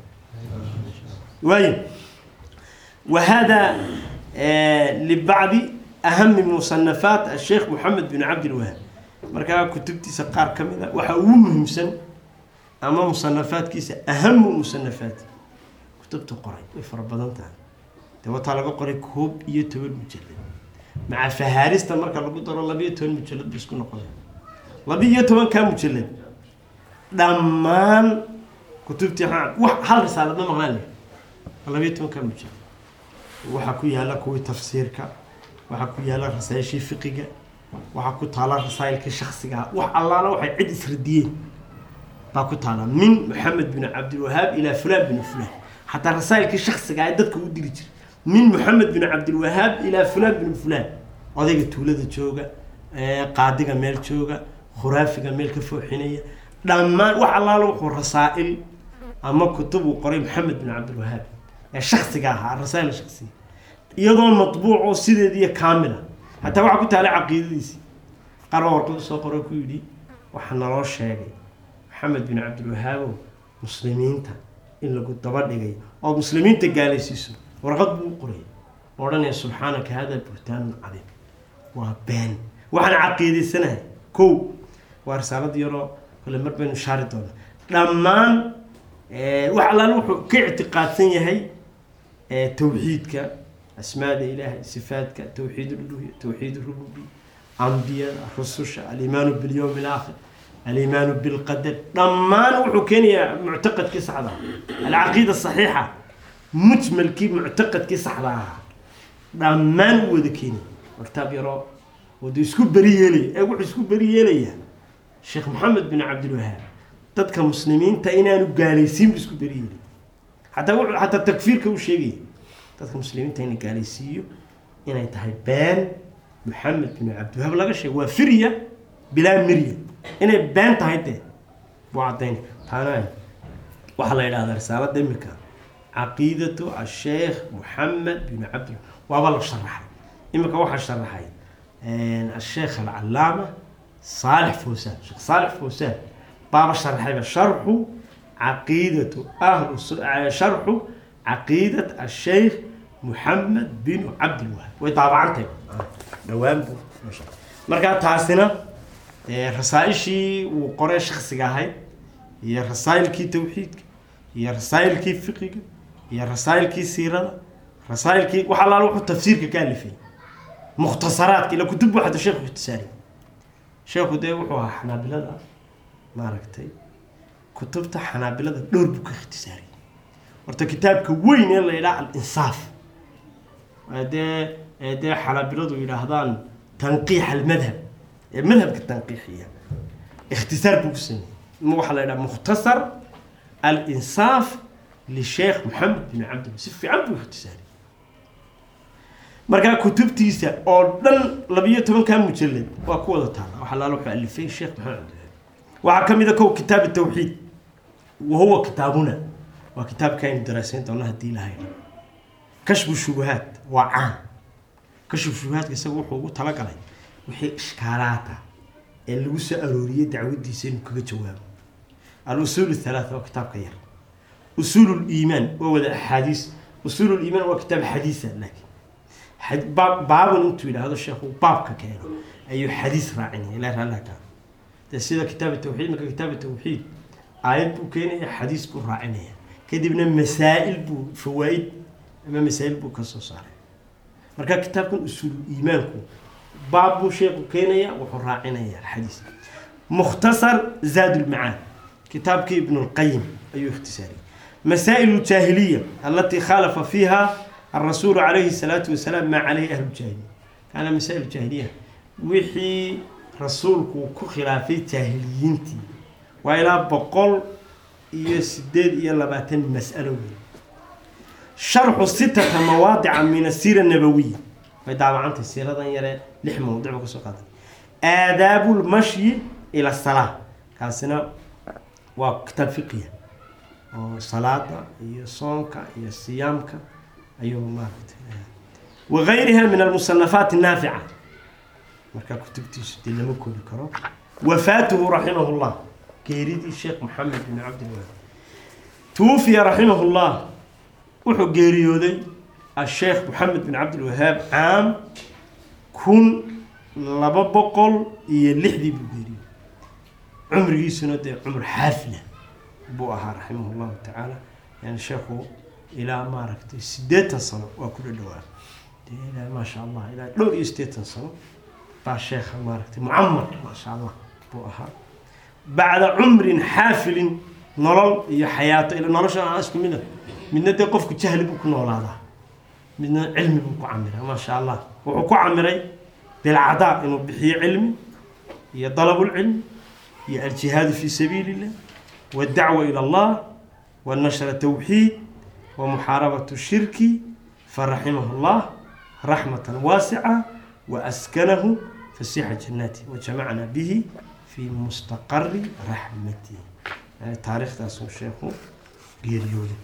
waayo wa hada libacdi ahami musanafaat asheekh moxamed bin cabdilwahaab markaa kutubtiisa qaar ka mid a waxaa ugu muhiimsan ama musanafaadkiisa ahamu musanafaat kutubta qoray way fara badan tahay dee wataa laga qoray koob iyo toban mujalad maca fahaarista marka lagu daro labiyo toban mujalad bu isku noqonay labi-iyo tobankaa mujalad dhammaan kutubtii wax hal risaalad ma maqnaan leh labiyo tobankaa mujalad waxaa ku yaala kuwii tafsiirka waxaa ku yaala rasaayishii fiqiga waxaa ku taala rasaayilkii shaksigaa wax allaala waxay cid isradiyeen baa ku taala min moxamed bin cabdilwahaab ilaa fulaan bin fulaan xataa rasaayilkii shaksiga ee dadka u diri jira min moxamed bin cabdilwahaab ilaa fulaan bin fulaan odayga tuulada jooga qaadiga meel jooga khuraafiga meel ka fooxinaya dhammaan wax allaala wuxuu rasaa'il ama kutub uu qoray moxamed bin cabdilwahaab ee shaksiga ahaa rasaa'il shaksiga iyadoo matbuuc oo sideediiyo kaamila hataa waxaa ku taala caqiidadiisi qaar baa warqad usoo qoro ku yidhi waxaa naloo sheegay maxamed bin cabdilwahaabow muslimiinta in lagu daba dhigay oo muslimiinta gaalaysiiso warqad buu u qoray odhanaya subxaanaka hada buhtaanun cadiim waa been waxaan caqiidaysanahay kow waa risaalad yaroo kale mar baynu shaari doonaa dhammaan wax allaale wuxuu ka ictiqaadsan yahay tawxiidka asmaada ilaahay sifaadka tawxiid uluhiya tawxiid rububiya ambiyada rususha alimaanu bilyowmi alaakhir alimaanu bilqadar dhammaan wuxuu keenayaa muctaqadkii saxda alcaqiida saxiixa mujmalkii muctaqadkii saxda ahaa dhammaan u wada keenaya wartaab yaroo wadu isku beri yeelaya ee wuxuu isku beri yeelayaa sheekh maxamed bin cabdilwahaab dadka muslimiinta inaanu gaalaysiinbu isku beri yeelay xataa wuxuu xataa takfiirka u sheegaya dadka muslimiinta ina gaalaysiiyo inay tahay been maxamed bin cabdiwahaab laga sheego waa firya bilaa mirya inay been tahay dee buu caddayn taana waxaa la yidhahdaa risaalada imika caqiidatu asheekh moxamed bin cabdi waaba la sharaxay imika waxaa sharaxay asheekh alcalaama saalix fawsaan sheekh saalix fawsaan baaba sharaxayba sharxu caqiidatu ahlu sharxu caqiidat asheykh moxamed bin cabdilwahaab way daabacantay dhawaan buu markaa taasina rasaaishii uu qoree shaksiga ahayd iyo rasaa'ilkii tawxiidka iyo rasaa'ilkii fiqiga iyo rasaa'ilkii siirada rasaa'ilkii wax allaala wuxuu tafsiirka ka alifay mukhtasaraadka ila kutub buu xata sheekhu ikhtisaari sheekhu dee wuxuu ahaa xanaabilada maaragtay kutubta xanaabilada dhowr buu ka ikhtisaariyay horta kitaabka weyn ee la yidhaha al-insaaf dee dee xanaabiladu yidhaahdaan tanqiix almadhab ee madhabka tanqiixiya ikhtisaar buu ku sameeyey waxaa la yidhaha mukhtasar al-insaaf lisheekh moxamed bin cabdillah si fiican buu ikhtisaariyey markaa kutubtiisa oo dhan labiyo tobankaa mujalad waa ku wada taala waxaa laala wuxuu alifay sheekh maxamed cabdillah waxaa ka mid a kow kitaab tawxiid wa huwa kitaabuna waa kitaabka aynu daraasayn doona haddii ilahay kashfu shubuhaat waa caan kashfu shubuhaadka isaga wuxuu ugu talagalay wixii ishkaalaata ee lagu soo arooriyey dacwadiisa inuu kaga jawaabo al-usuul halaatha waa kitaabka yar usuul liimaan waa wada axaadiis usuul liimaan waa kitaab xadiisa laakiin baaban intuu yidhaahdo sheekhu baabka keeno ayuu xadiis raacinaya ilaa raalaka de sida kitaab tawxiid marka kitaab tawxiid aayad buu keenaya xadiis buu raacinaya kadibna masaa'il buu fawaa'id ama masaa'il buu ka soo saaray marka kitaabkan usuul iimaanku baab buu sheekhu keenaya wuxuu raacinaya xadiis mukhtasar zaad ulmacaan kitaabkii ibn lqayim ayuu ikhtisaariyay masaa'il aljaahiliya alatii khaalafa fiiha الرسول عليه الصلاة والسلام ما عليه أهل الجاهلية كان مسائل الجاهلية وحي رسولك كخلافي جاهليينتي وإلى بقول يسدد إلى لباتن مسألة شرح ستة مواضع من السيرة النبوية فدعوا عنت السيرة ذا يرى لح موضوع وكسوقات آداب المشي إلى الصلاة كان سنة وكتاب فقهية صلاة هي صومك هي صيامك ayuu maaragtay wagayriha min almusanafaat الnaafica markaa kutubtiisu dee lama koobi karo wafaatuhu raximah اllah geeridii sheekh moxamed bin cabdilwahaab tuwufiya raximah اllah wuxuu geeriyooday asheekh moxamed bin cabdilwahaab caam kun laba boqol iyo lixdii buu geeriyooday cumrigiisuna dee cumr xaafila buu ahaa raximah اllahu tacaala yani sheekhu ilaa maaragtay siddeetan sano waa ku dhadhawaa de ilaa maasha allah ilaa dhowr iyo siddeetan sano baa sheekha maaragtay mucamar maasha allah buu ahaa bacda cumrin xaafilin nolol iyo xayaato ila nolosha aan isku mida midna dee qofku jahli buu ku noolaadaa midna cilmi buu ku camiraa maasha allah wuxuu ku camiray bilcadaa inuu bixiyo cilmi iyo dalabulcilmi iyo aljihaadu fi sabiili illah waddacwa ila allah wanashra tawxiid ومحاربة الشرك فرحمه الله رحمة واسعة وأسكنه فسيح جناته وجمعنا به في مستقر رحمته يعني تاريخ تاسو الشيخ قيريولي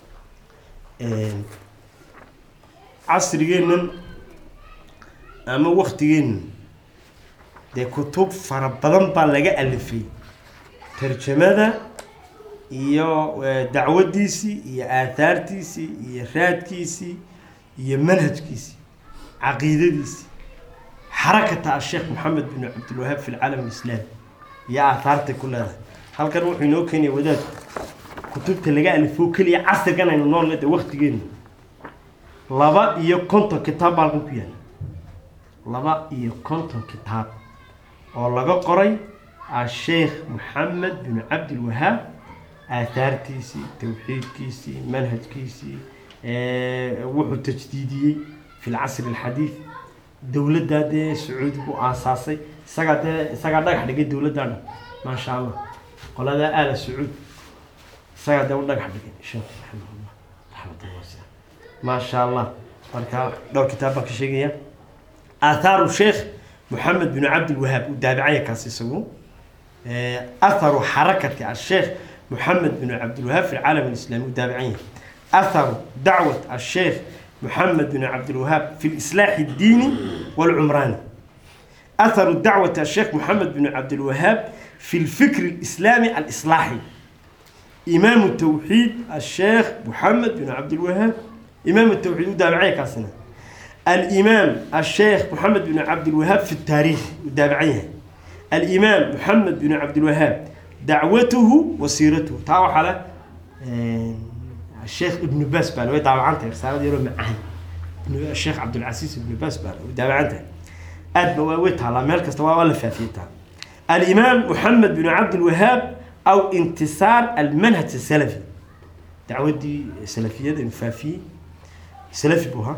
عصر جينا أما وقت جينا دي كتب فربضان بالغة ألفي ترجمة iyo dacwadiisii iyo aathaartiisii iyo raadkiisii iyo manhajkiisii caqiidadiisii xarakata asheekh moxamed bin cabdilwahaab fi lcaalam alislaami iyo aathaartay ku leedahay halkan wuxuu inoo keenaya wadaadku kutubta laga alifoo keliya casrigan aynu nool leedahay waktigeenu laba iyo konton kitaab baa halkan ku yaala laba iyo konton kitaab oo laga qoray asheekh moxamed bin cabdilwahaab aathaartiisii tawxiidkiisii manhajkiisii wuxuu tajdiidiyey fi lcasri alxadiid dowladdaa dee sacuudigu aasaasay isagaa dee isagaa dhagax dhigay dowladdaa dhan maasha allah qoladaa aala sacuud isagaa dee u dhagax dhigay sheekh raximahullah raxmatullah wasica maasha allah marka dhowr kitaab baan ka sheegaya athaaru sheekh moxamed bin cabdilwahaab uu daabicaya kaas isagu atharu xarakati asheekh محمد بن عبد الوهاب في العالم الإسلامي التابعين أثر دعوة الشيخ محمد بن عبد الوهاب في الإصلاح الديني والعمراني أثر دعوة الشيخ محمد بن عبد الوهاب في الفكر الإسلامي الإصلاحي إمام التوحيد الشيخ محمد بن عبد الوهاب إمام التوحيد التابعية كاسنا الإمام الشيخ محمد بن عبد الوهاب في التاريخ التابعية الإمام محمد بن عبد الوهاب دعوته وسيرته تعالوا على الشيخ ابن باز بقى لو يدعوا عنته رسالة يقولوا معاه الشيخ عبد العزيز ابن باز بقى ودعوا عنته أد بواويتها على ملك استوى ولا فافيتها الإمام محمد بن عبد الوهاب أو انتصار المنهج السلفي دعوة دي سلفية دي فافي سلفي بوها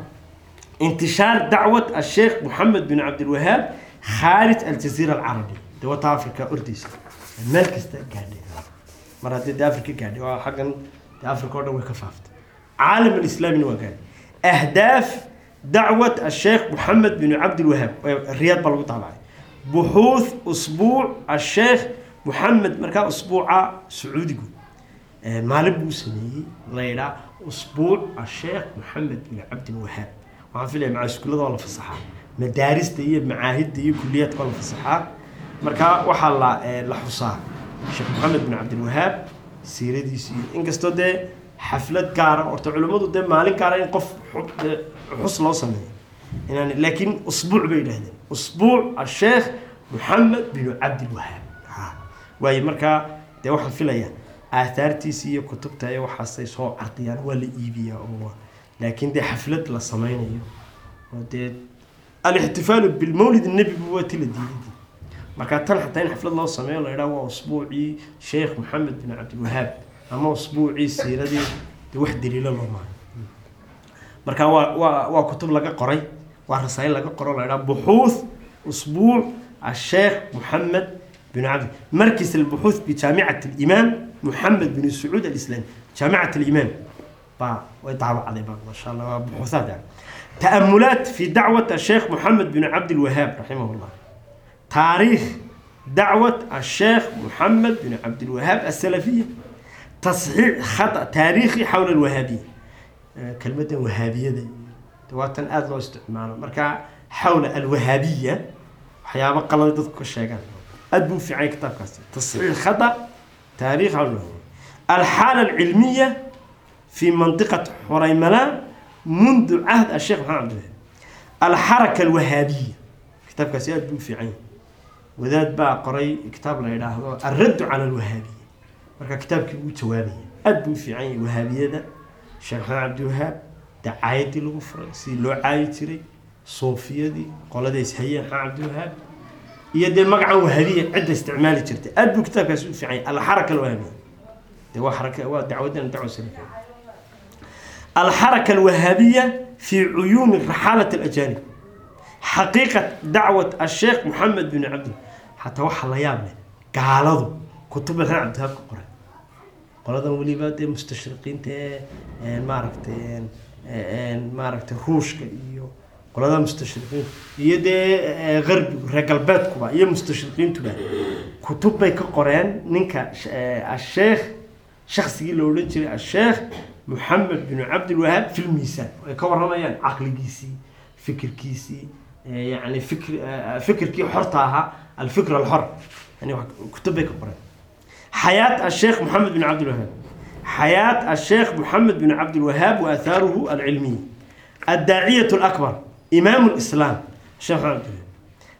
انتشار دعوة الشيخ محمد بن عبد الوهاب خارج الجزيرة العربية دوات أفريقيا أرديس meel kasta gaadhay mar haddii de africa gaadhay waa xaggan de africa o dhan way ka faaftay caalam alislaamina waa gaadhay ahdaaf dacwat asheekh moxamed bin cabdilwahaab riyaad baa lagu daabacay buxuuth usbuuc asheekh moxamed markaa usbuuca sacuudigu maalin buu sameeyey la yidhaa usbuuc asheekh moxamed bin cabdilwahaab waxaan filaya maca iskuullada waa la fasaxaa madaarista iyo macaahidda iyo kuliyaadka waa la fasaxaa marka waxaa la la xusaa sheekh maxamed bin cabdilwahaab siiradiisii inkastoo dee xaflad gaara horta culimmadu dee maalin gaara in qof xus loo sameeyo inaan laakiin usbuuc bay yidhahdeen usbuuc asheekh moxamed bin cabdilwahaab waaye markaa dee waxaan filayaa aathaartiisii iyo kutubta iyo waxaasay soo cardiyaan waa la iibiyaa oo laakiin dee xaflad la sameynayo oo dee alixtifaalu bilmawlid nebigu waa ti la diiday marka tan xataa in xaflad loo sameeyo la idhaha waa usbuucii sheekh moxamed bin cabdilwahaab ama usbuucii siiradii de wax daliilo loo maayo marka waa waa waa kutub laga qoray waa rasaayil laga qoro la idhaha buxuuth usbuuc الشيخ محمد بن عبد مركز البحوث بجامعة الإمام محمد بن سعود الإسلامي جامعة الإمام با ويطعب عليه ما شاء الله بحوثات يعني. تأملات في دعوة الشيخ محمد بن عبد الوهاب رحمه الله تاريخ دعوة الشيخ محمد بن عبد الوهاب السلفية تصحيح خطأ تاريخي حول الوهابية آه، كلمة وهابية دي تواتن آد لو استعماله مركا حول الوهابية waxyaabo qalada dadku ka sheegaan aad buu u fiicanya kitaabkaasi tasxiix khata taariikh حول الوهابية الحالة العلمية في منطقة حريملان منذ عهد الشيخ محمد عبد الوهاب الحركة الوهابية كتاب كاسي aad buu u fiican yahay wadaad baa qoray kitaab la yidhaahdo الرد على الوهابية marka kitaabkii uu jawaabaya aad buu u fiican yahay wahaabiyada sheekh maxamed cabdiwahaab dacaayadii lagu furay sidii loo caayi jiray suufiyadii qolada ishayeen maxamed cabdiwahaab iyo dee magacan wahabiya cidda isticmaali jirtay aad buu kitaabkaasi u fiican yahay alxaraka alwahabiya dee waa xaraka waa dacwadan dacwa salafiya الحركة الوهابية في عيون رحالة الأجانب حقيقة دعوة الشيخ محمد بن عبد حتى وحى الله يابله قالوا كتب الحين عبد الوهاب قرأ qoladan weliba dee mustashriqiinta ee maaragtay maaragtay ruushka iyo qolada mustashriqiin iyo dee garbigu reer galbeedkuba iyo mustashriqiintuba kutub bay ka qoreen ninka asheekh shaksigii la odhan jiray asheekh محمد بن عبد الوهاب في الميزان كورنا يعني عقل جيسي فكر كيسي يعني فكر فكر كي حرتها الفكر الحر يعني كتب كبر حياة الشيخ محمد بن عبد الوهاب حياة الشيخ محمد بن عبد الوهاب وآثاره العلمية الداعية الأكبر إمام الإسلام الشيخ محمد بن الوهاب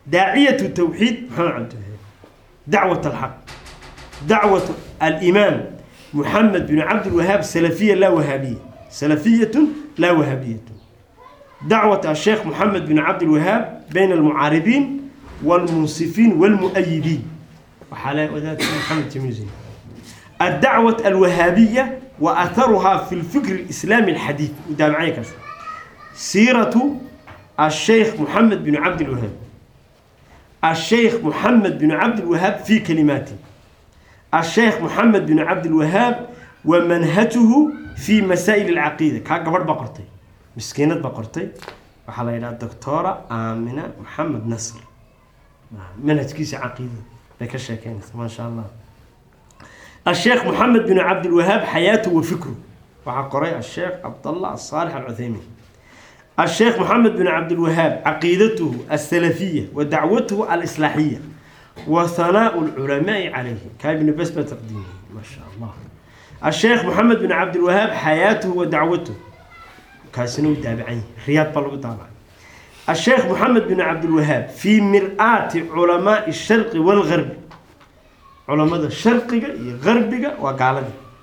daaciyatu tawxiid maxamed cabdiwahaab dacwat alxaq dacwat alimaam محمد بن عبد الوهاب سلفية لا وهابية سلفية لا وهابية دعوة الشيخ محمد بن عبد الوهاب بين المعارضين والمنصفين والمؤيدين وحلاء وذات محمد تميزين الدعوة الوهابية وأثرها في الفكر الإسلامي الحديث وده معي كذا سيرة الشيخ محمد بن عبد الوهاب الشيخ محمد بن عبد الوهاب في كلماته الشيخ محمد بن عبد الوهاب ومنهجه في مسائل العقيدة كان قبر بقرتي مسكينة بقرتي وحلا إلى الدكتورة آمنة محمد نصر منهج كيس عقيدة لك الشيخين ما شاء الله الشيخ محمد بن عبد الوهاب حياته وفكره وعقري الشيخ عبد الله الصالح العثيمين الشيخ محمد بن عبد الوهاب عقيدته السلفية ودعوته الإصلاحية وثناء العلماء عليه كابن بسمة تقديمه ما شاء الله الشيخ محمد بن عبد الوهاب حياته ودعوته كاسنو تابعين رياض بلغ طبعا الشيخ محمد بن عبد الوهاب في مرآة علماء الشرق والغرب علماء الشرق غرب وقال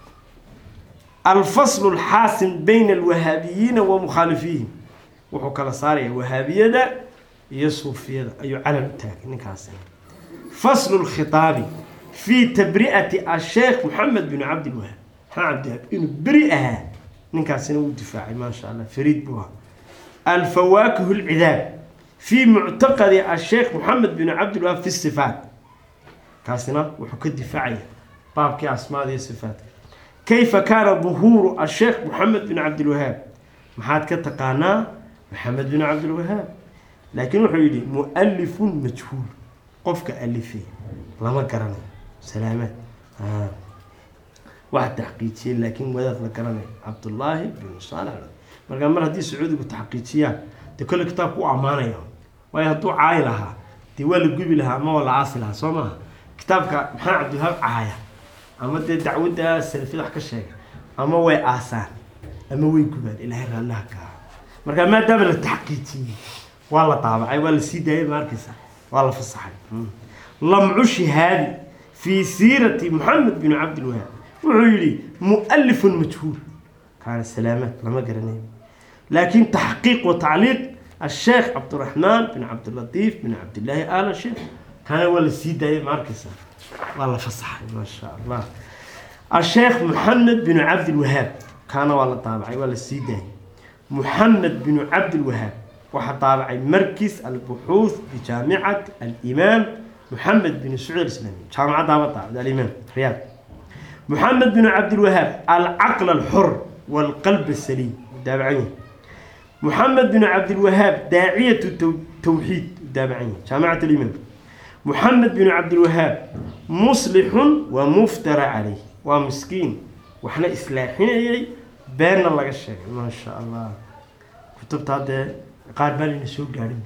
الفصل الحاسم بين الوهابيين ومخالفيهم وحكى صار وهابية يصوفية أي علم تاك نكاسين فصل الخطاب في تبرئة الشيخ محمد بن عبد الوهاب ها عبد الوهاب إنه برئها نكاسين ودفاعي ما شاء الله فريد بوها الفواكه العذاب في معتقد الشيخ محمد بن عبد الوهاب في الصفات كاسنا وحكى الدفاعية باب كي أسماء دي الصفات كيف كان ظهور الشيخ محمد بن عبد الوهاب محاد كتقانا محمد بن عبد الوهاب لكن وحيدي مؤلف مجهول قفك ألفي لما قرني سلامات آه. واحد تحقيقي لكن وذات لقرني عبد الله بن صالح marka mar haddii sacuudigu taxqiijiyaan dee kolle kitaabku u ammaanaya waayo hadduu caayi lahaa dee waa la gubi lahaa ama waa la aasi lahaa soo maaha kitaabka maxaa cabdiwahaab caaya ama dee dacwadda salafiyada wax ka sheega ama way aasaan ama way gubaan ilaahay raallaha ka aha marka maadaama la taxqiijiyey waa la daabacay waa la sii daayay ma arkaysa waa la fasaxay lamcu shihaadi fii siirati maxamed bin cabdilwahaab wuxuu yidhi mu'alifun majhuul kaana salaamaad lama garanayo لكن تحقيق وتعليق الشيخ عبد الرحمن بن عبد اللطيف بن عبد الله آل الشيخ كان ولا سيدة ماركسة والله فصح ما شاء الله الشيخ محمد بن عبد الوهاب كان ولا طابعي ولا سيدة محمد بن عبد الوهاب واحد طابعي مركز البحوث بجامعة الإمام محمد بن سعود الإسلامي جامعة طابعة الإمام رياض محمد بن عبد الوهاب العقل الحر والقلب السليم تابعين محمد بن عبد الوهاب داعية التوحيد تابعين جامعة الإمام محمد بن عبد الوهاب مصلح ومفترى عليه ومسكين وإحنا إصلاحين بين الله الشيء ما شاء الله كتبت هذا قال بالي نسوق قارب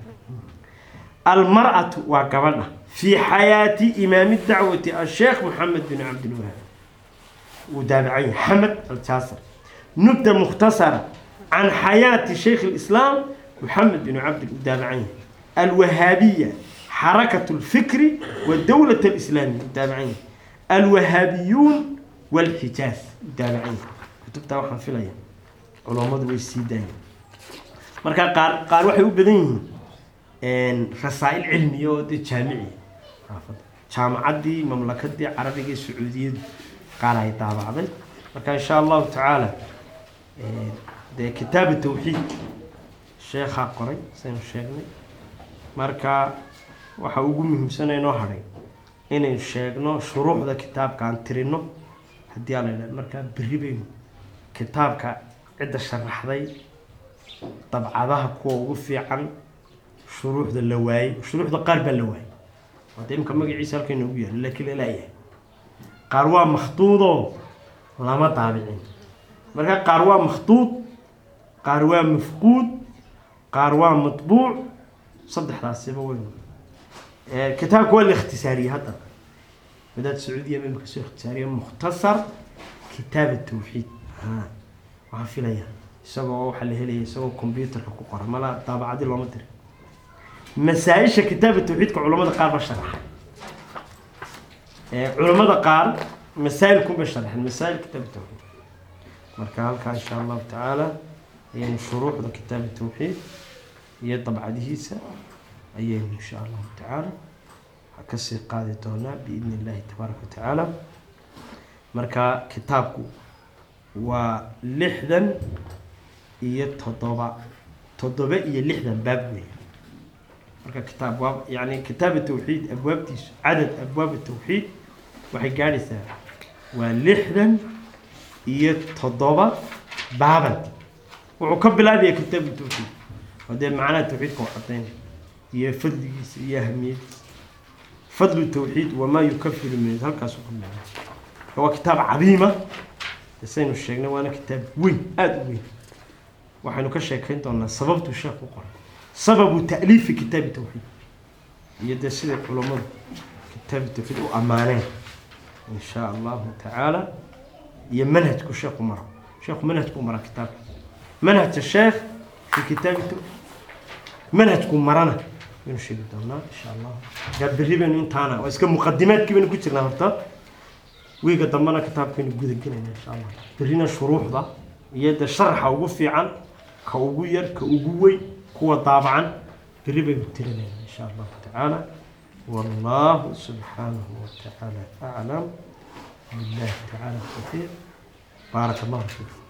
المرأة وقبلنا في حياة إمام الدعوة الشيخ محمد بن عبد الوهاب وتابعين حمد الجاسر نبذة مختصرة عن حياة شيخ الإسلام محمد بن عبد الدابعين الوهابية حركة الفكر والدولة الإسلامية الدابعين الوهابيون والحجاز الدابعين كتبت waxaan filaya culammadu way sii daayeen marka qaar qaar waxay u badan yihiin rasaa'il cilmiya oo dee jaamici jaamacaddii mamlakadii carabiga ee sacuudiyadu qaar ay daabacday marka insha allahu tacaala dee kitaab tawxiid sheekhaa qoray saynu sheegnay marka waxa ugu muhiimsana inoo hadhay inaynu sheegno shuruucda kitaabka aan tirino haddii aa la yidhaha markaa berri baynu kitaabka cidda sharaxday dabcadaha kuwa ugu fiican shuruuxda la waayey shuruuxda qaar baa la waayey wada imka magaciisa halka inoogu yaalo laakiin lalayahay qaar waa makhduudoo lama daabicin marka qaar waa makhduud qaar waa mafquud qaar waa matbuuc saddexdaasiba weyn kitaabka waa la ikhtisaariyey hadda wadaad sacuudiya ma imika soo ikhtisaariye mukhtasar kitaab tawxiid waxaan filaya isagoo waxaa la helaya isagoo combyuterka ku qora mala daabacadi looma dirin masaa-isha kitaaba tawxiidka culamada qaar ba sharaxay ee culamada qaar masaa'ilkunba sharaxeen masaa'il kitaaba tawxiid marka halkaa insha allahu tacaala ayaynu shuruuxda kitaaba tawxiid iyo dabcadihiisa ayaynu insha allahu tacaala kasii qaadi doonaa biidni illahi tabaaraka wa tacaala marka kitaabku waa lixdan iyo toddoba toddoba iyo lixdan baab weeye marka kitaab waa yani kitaab tawxiid abwaabtiisu cadad abwaab tawxiid waxay gaadhaysaa waa lixdan iyo toddoba baaban wuxuu ka bilaabaya kitaab tawxiid oo dee macnaha tawxiidka u cadaynaya iyo fadligiisa iyo ahamiyadiisa fadlu tawxiid wamaa yukafiru min halkaasuu ka bilaabay waa kitaab cadiima saynu sheegnay waana kitaab weyn aada u weyn waxaynu ka sheekayn doonaa sababtuu sheekh u qoray sababu ta'liifi kitaabi tawxiid iyo dee siday culammadu kitaabi tawxiid u ammaaneen in shaa allahu tacaala iyo manhajku sheekhu mara sheekhu manhajku mara kitaabka manhajka sheekh fi kitaabi tawxiid manhajku marana waynu sheegi doonaa insha allah gaa berri baynu intaana waa iska muqadimaadkii baynu ku jirnaa horta wiiga dambena kitaabkaynu gudagelayna insha allah berrina shuruuxda iyo de sharaxa ugu fiican ka ugu yar ka ugu weyn kuwa daabacan berri baynu tirinayna insha allahu tacaala wallahu subxaanahu watacaala aclam billahi tacaala tawfiiq baaraka allahu fiikum